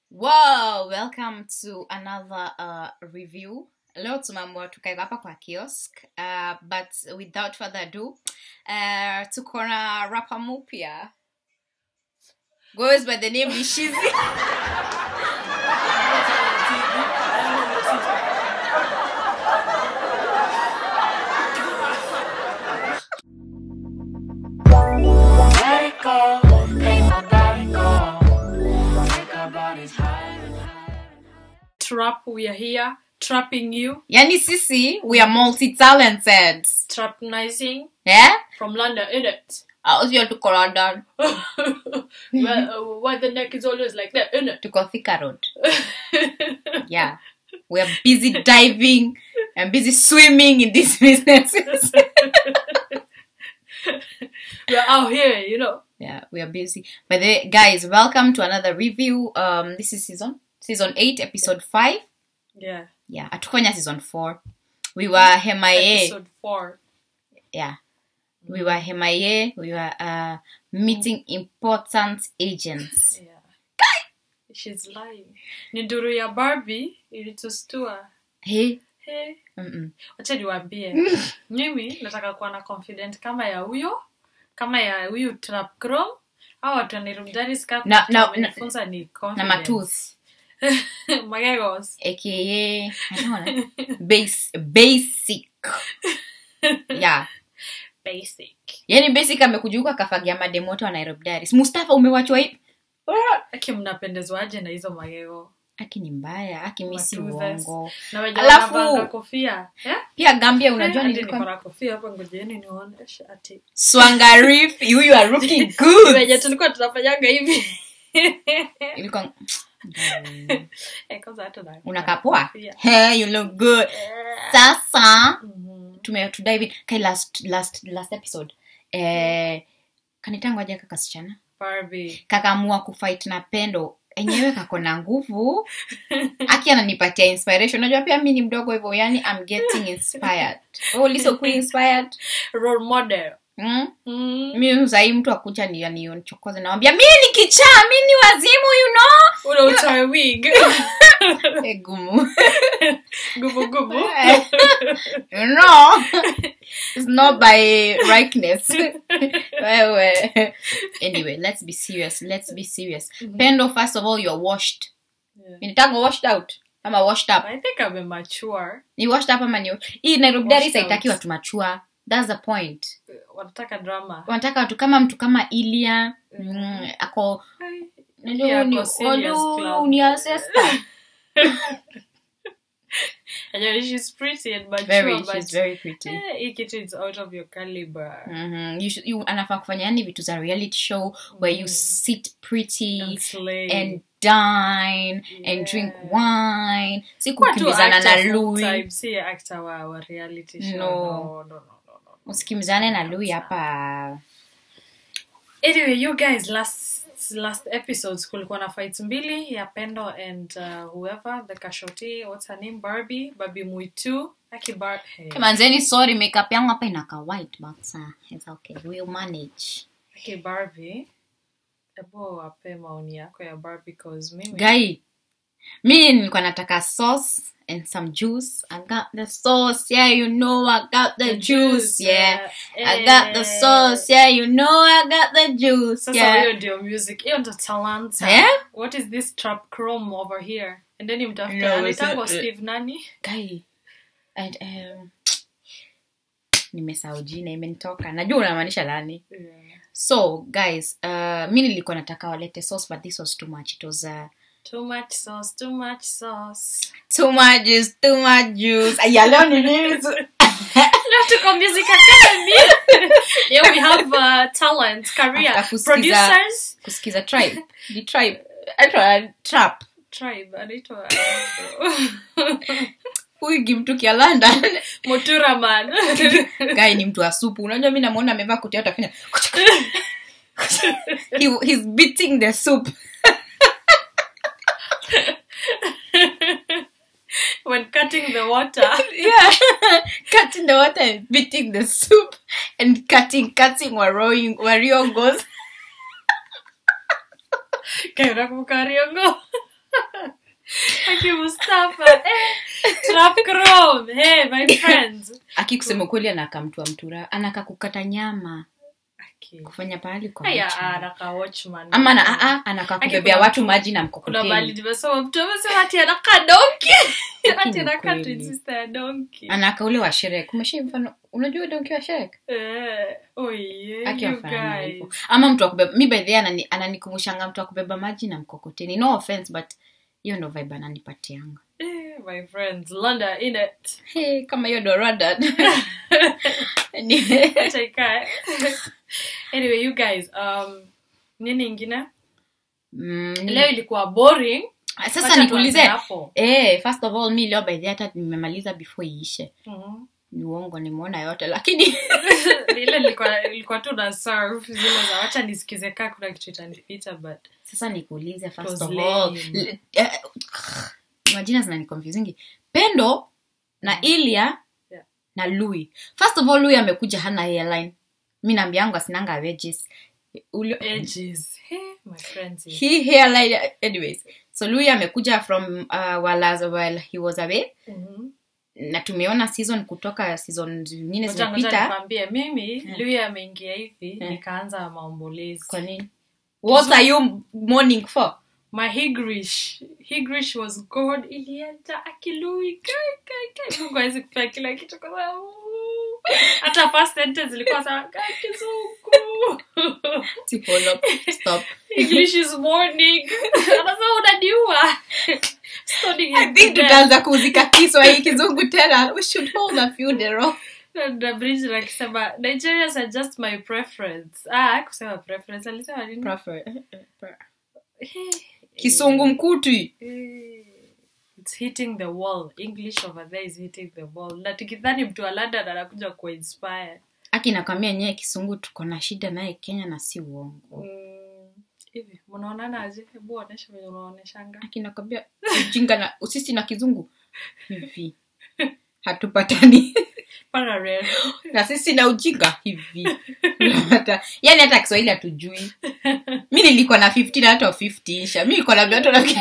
Whoa, welcome to another uh, review. Leo tumeamua tukaeka hapa kwa kiosk uh, but without further ado uh, tuko na rapa mupya goes by the name Ishizi. Let it go, make my body go. Make our bodies higher and higher. trap we are here trapping you yani sisi we are multi-talented trapnizing yeah? from london in it Uh, sio tuko london where, uh, where the neck is always like that in it tuko thika road yeah we are busy diving and busy swimming in these businesses we are out here you know yeah we are busy but the, guys welcome to another review um this is season season 8 episode 5 yeah yeah atukonya season 4 we were hemaye episode four yeah we were hemaye we were uh meeting important agents yeah she's lying ni nduru ya barbie ilitustua hey hey mm-mm. wacha niwaambie mimi nataka kuwa na confident kama ya huyo kama ya huyu trap chrome au watu wanirumdanis Na- na- wamenifunza ni na confidence. matooth magegos aka I don't know, base basic yeah basic yani basic amekujuka kafagia mademoto wa nairobi diaries mustafa umewachwa hivi aki mnapendezwaje na hizo magego aki ni mbaya aki misi Matoothes. uongo na wenye Alafu- wanavanga kofia eh? pia gambia unajua Eh, hadi nilikuwa niko na kofia hapa ngojeni nionyeshe ati swangarif you you are looking wenye good tulikuwa tunafanyaga hivi ilikuwa Eh, kwanza hata na- unakaa poa kofia. hey, you look good sasa Mhm. tume to dive in kai last last last episode eh kanitangwaje kakasichana Barbie. kakaamua kufight na pendo enyewe kako na nguvu aki ananipatia inspiration unajua pia mi ni mdogo hivyo yani I'm getting inspired oh, liso kuwa inspired role model mm? Mm. mi sahii mtu akucha ni nichokoze nawambia mi ni kichaa mi ni wazimu you know ule utoe wig Eh, gumu gubu gubu you know it's not by rightness wewe anyway let's be serious let's be serious pendo first of all you're washed Yeah. initanga washed out ama washed up I think I'm mature. ni washed up ama ni hii nairobi diaries Washed out. haitaki watu machua thats the point wanataka drama wanataka watu kama mtu kama ilia mm, ako Ai, Yeah, ako serious club. uniasesta Anyway, she's pretty and mature, very but she's very pretty eh, hii kitu is out of your caliber Mhm. You should- you- anafaa kufanya yani vitu za reality show where you sit pretty and slay. and dine and drink Yeah. wine si Kuwa tu kukimbizana na actor full lui time, si actor wa, wa reality show. No. No, no, no, no, no. usikimbizane na lui hapa anyway you guys last last episodes kulikuwa na fights mbili ya pendo and uh, whoever the kashoti what's her name barbie barbie muitu aki bar hey. manzeni sorry makeup yangu hapa inaka white but uh, it's okay we'll manage aki barbie ebo wape maoni yako ya barbie cause mimi guy mi nilikuwa nataka sauce and some juice i got the sauce yeah you know i got the, juice, yeah i got the sauce yeah you know i got the juice sasa yeah hiyo ndio music hiyo ndo talanta Yeah? what is this trap chrome over here and then No, mtafute it's anaitangwa a- steve nani guy and um, nimesahau jina imenitoka najua unamaanisha nani so guys uh, mi nilikuwa nataka walete sauce but this was too much it was uh, too much sauce too much sauce too much juice too much juice aya leo ni nini Leo tuko music academy yeah we have uh, talent career After kusikiza- producers kusikiza tribe the tribe Aitwa trap tribe anaitwa huyu kimtukia london motura man guy ni mtu wa supu unajua mi namwona amevaa kuti yote afanya he, he's beating the soup when cutting the water yeah cutting the water and beating the soup and cutting cutting warioing wariongos kaenda kumkariongo Aki Mustafa. Eh, Trap Chrome. Hey, my friends. aki kusema kweli anakaa mtu wa mtura anaka kukata nyama Aki. kufanya pahali kwa Haya, butcher. anaka watchman. ama na aa anakaa Aki kubebea kuna- watu maji na kuna mali mkokoteni nimesoma mtu amesema ati anakaa donki ati ni anakaa kweli. twin sister ya donki anaka ule wa sherek umeshai mfano unajua donki wa sherek Eh, oh yeah, Aki you afanya guys. hivyo. ama mtu wa kubeba mi by the way anani- ananikumbushanga mtu wa kubeba maji na mkokoteni no offense but hiyo ndo vibe ananipatianga Eh, my friends London in it hey, kama hiyo ndo rada Acha ikae. anyway you guys um nini ingine mm, leo ilikuwa boring sasa Wacha nikuulize tuanze hapo. eh, first of all mi leo by the way hata nimemaliza before iishe Mhm. ni uongo nimeona yote lakini ile ilikuwa ilikuwa tu na serve zile za wacha nisikize kaa kuna kitu itanipita but sasa nikuulize first was of lame. all l- eh, majina zinaniconfusingi pendo na ilia Yeah. na lui first of all lui amekuja hana airline mi naambiangu asinanga wedges Ule- edges hey, my friends he hairline anyways so lui amekuja from uh, while, while he was away Mhm. na tumeona season kutoka season zingine Ngoja- ngoja zimepita nikwambie mimi Yeah. lui ameingia hivi Yeah. nikaanza maombolezi kwa nini what are you mourning for my higrish higrish was god ilienda akilui kai kai kai mungu awezi kupea kila kitu kwa sababu hata first sentence ilikuwa sawa kai kizungu Ti- hold up, stop english is morning anasema unaniua Stoning I him think to death. tutaanza kuzika kiswahili kizungu tena we should hold a funeral na bridge akisema nigerians are just my preference ah kusema preference alisema nini Eh, kisungu mkuti eh, it's hitting the wall english over there is hitting the wall na tukidhani mtu wa london anakuja kuinspire aki nakwambia nyewe kisungu tuko na shida naye kenya na si uongo Mm, hivi mnaonana aje hebu onyesha venye unaoneshanga aki nakwambia ujinga na sisi na kizungu hivi hatupatani parallel na sisi na ujinga hivi Hata- yani hata kiswahili hatujui mi nilikuwa na 15 hata 50 isha mi nilikuwa na vyoto na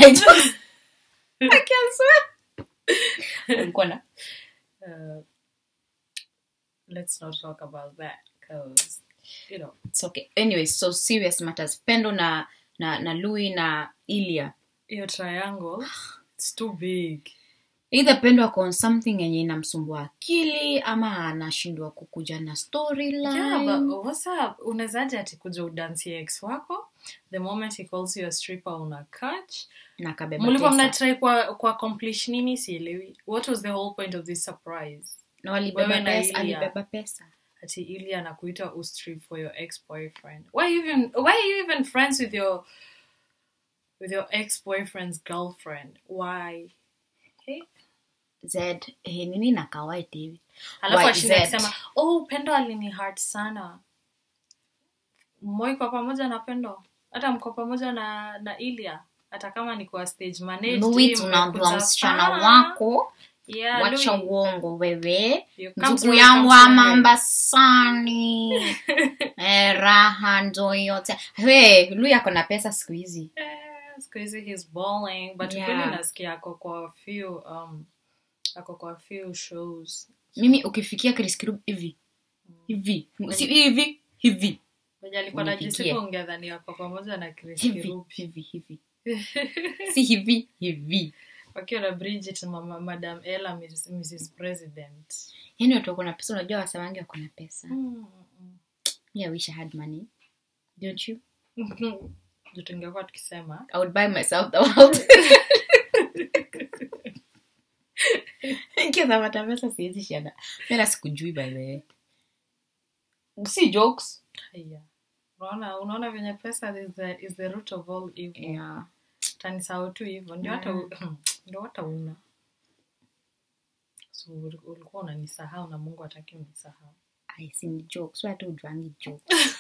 ulikuwa na uh, let's not talk about that because you know It's okay anyway so serious matters pendo na na na lui na ilia your triangle it's too big either pendo ako on something yenye inamsumbua akili ama anashindwa kukuja na storyline yeah but what's up unawezaje ati kuja udansie ex wako the moment he calls you a stripper una catch na kabeba mlikuwa pesa. mnatry kwa kwa accomplish nini sielewi what was the whole point of this surprise na walibeba wewe na pesa Ilia. alibeba pesa ati ili anakuita ustrip for your ex boyfriend why you even why are you even friends with your with your ex boyfriend's girlfriend why hey? z eh, nini na kawaiti hivi alafu Why ashinda Z? akisema oh pendo alini hard sana moi kwa pamoja na pendo hata mko pamoja na na ilia hata kama ni kwa stage manage lui team, tunaambia mmekuja msichana far. wako yeah, wacha Louis, uongo wewe you come ndugu to yangu come wa to me. mambasani eh, raha ndo yote we lui ako na pesa siku hizi Eh, siku hizi he's balling but Yeah. kweli nasikia ako kwa few um ako kwa few shows mimi ukifikia Chris Kirubi hivi hivi si hivi hivi wenye alikuwa Unipigie. najisifu ungedhani ako pamoja na Chris hivi Kirubi hivi hivi si hivi hivi wakiwa na Bridget mama madam Ella Mrs. Mrs. President yaani watu wako na pesa unajua wasewangi wako na pesa Mm, me i wish i had money don't you mm. Ndio tungekuwa tukisema i would buy myself the world nikizapata pesa siwezi shada mena sikujui by the way si jokes haya unaona unaona venye pesa is the, is the root of all evil yeah. tanisahau tu hivyo ndio hata u- ndio hata una so uli- ulikuwa unanisahau na mungu hataki unisahau I see ni jokes watu ujuangi jokes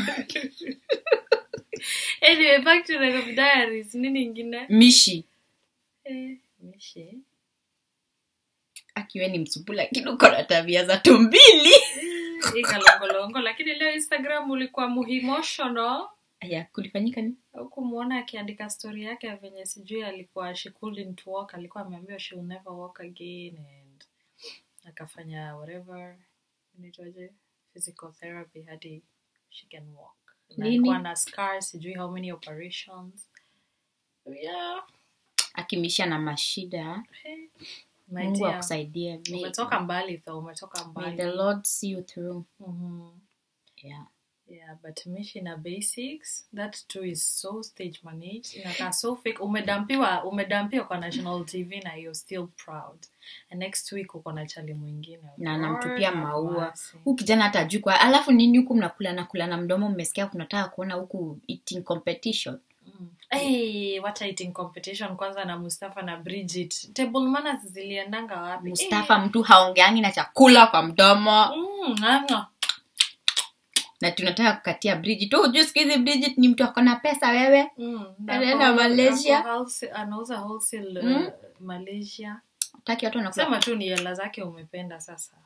anyway back to Nairobi diaries nini ingine mishi eh, mishi akiwe ni msupu lakini uko na tabia za tumbili hii kalongolongo lakini leo instagram ulikuwa muhimotional ya kulifanyika ni hukumwona akiandika stori yake ya venye sijui alikuwa she couldn't walk alikuwa ameambiwa she will never walk again and akafanya whatever inaitwaje physical therapy hadi she can walk na Lini? alikuwa na scars sijui how many operations yeah akimisha na mashida hey. My mungu dear, akusaidie May- umetoka mbali though umetoka may mbali the lord see you through Mhm. yeah yeah but mishi na basics that too is so stage managed inakaa so fake umedampiwa umedampiwa kwa national tv na you're still proud and next week uko na chali mwingine na anamtupia Lord have maua mercy. huu kijana hata ajui kwa alafu nini huku mnakula na kula na mdomo mmesikia kunataka kuona huku eating competition Mm. Hey, wacha eating competition kwanza na mustafa na bridget table manners ziliendanga wapi mustafa mtu haongeangi na chakula kwa mdomo Eh, mm, anga. na tunataka kukatia bridget tu hujui siku hizi bridget ni mtu akona pesa wewe Mm, Alienda ako- Malaysia. ako wholesale- anauza wholesale uh, Mm. malaysia taki watu wanakula sema tu ni hela zake umependa sasa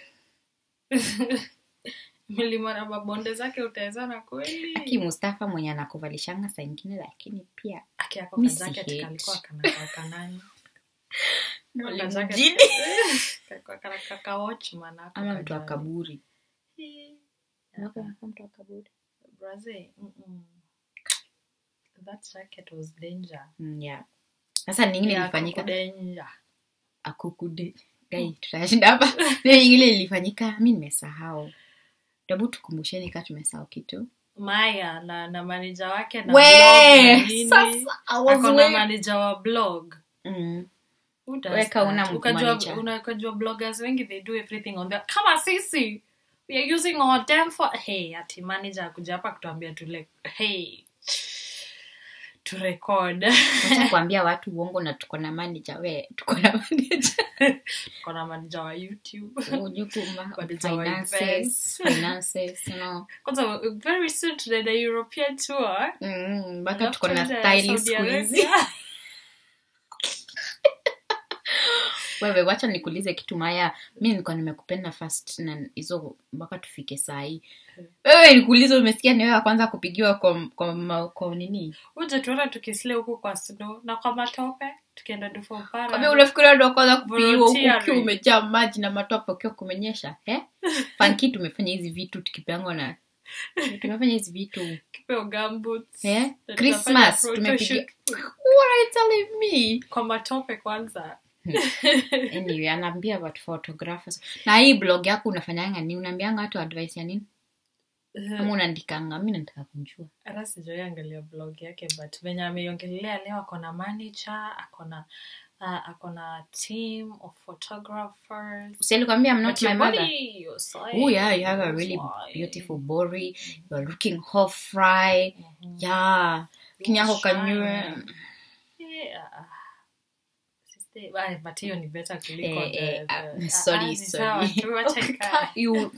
milima na mabonde zake utawezana kweli aki mustafa mwenye anakuvalishanga saa ingine lakini pia aki ako Mi ka si jacket hate. kalikuwa kana kanani Ka jacket- Mjini. kalikuwa kana kaka watchman ako ama mtu kajali. wa kaburi Eh, Unakuwa kama mtu wa kaburi Brazil, mm-mm. that jacket was danger Mm, yeah. sasa ningine Yeah, ilifanyika kuku danger akukude gai tutashinda hapa Ile ingine ilifanyika mi nimesahau tabu tukumbusheni kaa tumesahau kitu maya na na maneja wake na We, blog na nini. sasa, I was ako na way- maneja wa blog Mm. Who does Weka una that? Ukajua- manager. una- ukajua bloggers wengi they do everything on their kama sisi we are using our damn for hey ati manager akuja hapa kutuambia tule hey to record Wacha kuambia watu uongo na tuko na manager we tuko na manager kuna manager wa youtube Ujue kuma- Manager wa finances events. finances you know kwanza very soon tunaenda european tour Mm, mpaka Alafu tuko na tuende style Saudi siku hizi Arabia. wewe wacha nikuulize kitu maya mi nilikuwa nimekupenda first na hizo mpaka tufike sahii wewe nikuulize umesikia ni wewe wa kwanza kupigiwa kwa, kwa, ma- kwa nini uje tuona tukisle huku kwa snow na kwa matope tukienda kwambia dufopara unafikiria ndo kwanza kupigiwa huku Volunteering. ukiwa umejaa maji na matope ukiwa kumenyesha eh? fanki tumefanya hizi vitu tukipangwa na tumefanya hizi vitu kipeo gumboots Eh? Na tukafanya Christmas, photo tumepiga- shoot. What are you telling me? kwa matope kwanza anyway anaambia about photographers na hii blog yako unafanyanga ni unaambianga watu advice ya nini ama unaandikanga mi nataka kujua hata sijawai angalia blog yake but venye ameiongelea leo akona manager akona uh, akona team of photographers usilikwambia i'm not But my your mother body, your size, oh yeah you have a your really size. beautiful body you're looking hot fry Mhm. yeah kinyako Shine. kanywe Yeah. Sister- ah, but hiyo ni better kuliko Eh, the- eh, the- ah, ah, sorry, ah, ni sorry. sawa tu, wacha ikae. You-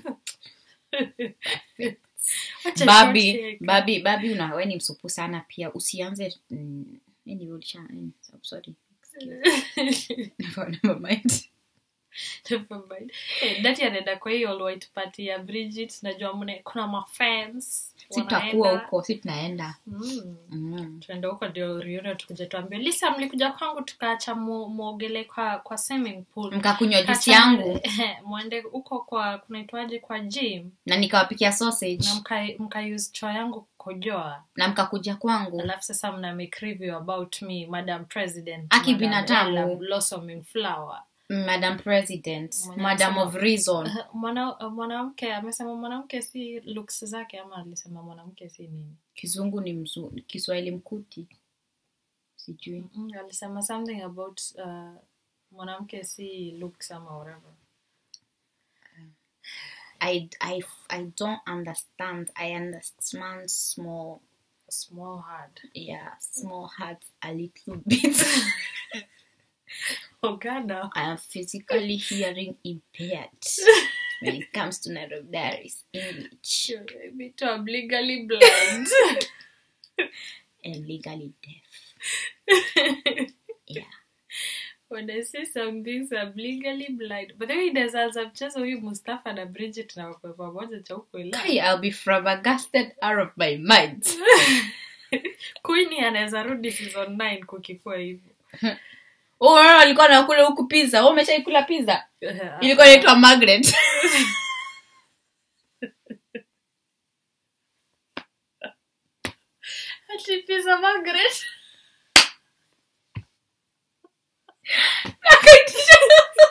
Wacha babi short hair. babi babi una we ni msupu sana pia usianze mm, anyway, ulisha mm, so- sorry never, never mind Never mind. Eh, dati anaenda kwa hiyo all white party ya bridget najua mne kuna mafans sitakuwa wanaenda. huko si tunaenda Mm. mm. tuende huko ndio riuno tukuja tuambia lisa mlikuja kwangu tukaacha mu- muogele kwa kwa swimming pool mkakunywa juisi Kacha- yangu mwende huko kwa kunaitwaje kwa gym na nikawapikia sausage na mka, mka use choo yangu kukojoa na mkakuja kwangu alafu sasa mna make review about me madam president Aki Madam binadamu. Ella blossoming flower madam president Mwenye madam kusema- of reason Mwana- mwanamke amesema mwanamke si looks zake ama alisema mwanamke si nini kizungu ni mzu kiswahili mkuti sijui mm, alisema something about uh, mwanamke si looks ama whatever I, I, I don't understand i understand small small heart yeah small heart a little bit ogana i am physically hearing impaired when it comes to Nairobi Diaries English me too I'm legally blind and legally deaf yeah when and I see some things I'm legally blind. But then inaweza anza mchezo huyu Mustafa na Bridget na wakwe pamoja cha huko ila. Kai, I'll be flabbergasted out of my mind. Queenie anaweza rudi season 9 kukikua hivyo. Oh, alikuwa nakula huku pizza. Wewe umeshaikula pizza? Ilikuwa inaitwa Margaret. Ati pizza Margaret. Akaitisha.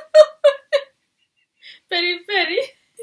Peri peri.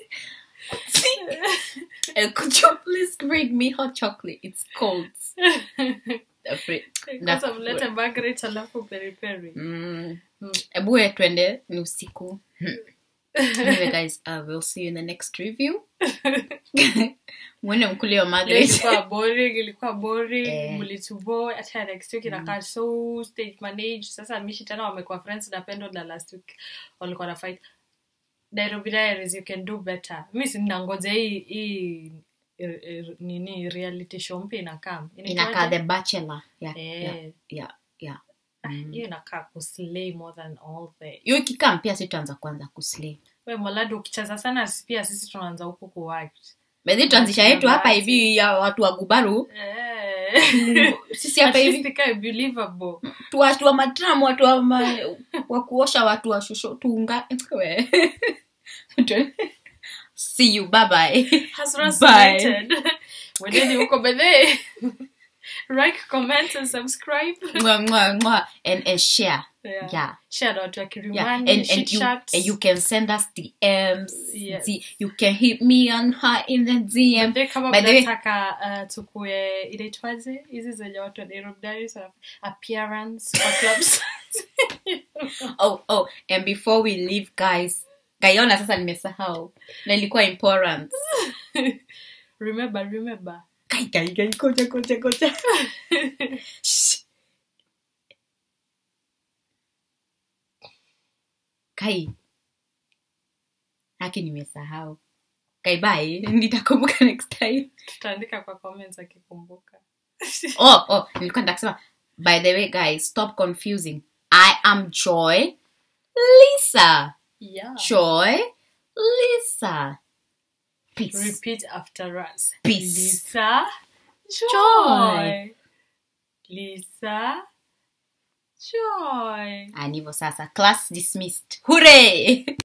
Eh, Could you please bring me hot chocolate? It's cold. Afraid. Kwanza mlete Margaret alafu peri peri. Mm. Ebu we twende ni usiku. anyway guys, uh, we'll see you in the next review. Mwende mkule wa Margaret. ilikuwa boring ilikuwa boring Eh. mlitubo hata next week inakaa so stage manage sasa mishi tena wamekuwa friends na pendo na last week walikuwa na fight Nairobi Diaries you can do better mi sinangoja hii hii eh, eh, nini reality show mpya inakaa Inakaa The Bachelor. Yeah, Eh. yeah, yeah, yeah. Mm. hiyo inakaa kuslay more than all the hiyo ikikam pia sitaanza kwanza kuslay we moladi ukicheza sana pia sisi tunaanza huku kuact bedhi tuanzisha yetu hapa Bahati. hivi ya watu wa gubaru eh. sisi hapa At hivi least ikae believable tu watu wa matram watu wa, ma, wa kuosha watu wa shusho tunga we. see you bye bye Hasras Bye. United. Wendeni huko bedhe. Like, comment and subscribe. Mwah, mwah, mwah. and and share Yeah. yeah Share na watu wa yeah Kilimani, and, chit and you chat. and you can send us DMs Yes. D- you can hit me on her in the DM Bedhe kama By the way- mnataka uh, tukue inaitwaje hizi zenye watu wa Nairobi Diaries wana- appearance kwa clubs. oh oh and before we leave guys kaiona sasa nimesahau na ilikuwa important remember, remember. kai kai kai koja koja koja Shh. kai haki nimesahau kai bye nitakumbuka next time Tutaandika kwa comments akikumbuka. oh oh nilikuwa nitakisema by the way guys stop confusing i am joy lisa Yeah. joy lisa peace Repeat after us. Peace. Lisa. Joy. Joy. Lisa. Joy. and hivyo sasa class dismissed hooray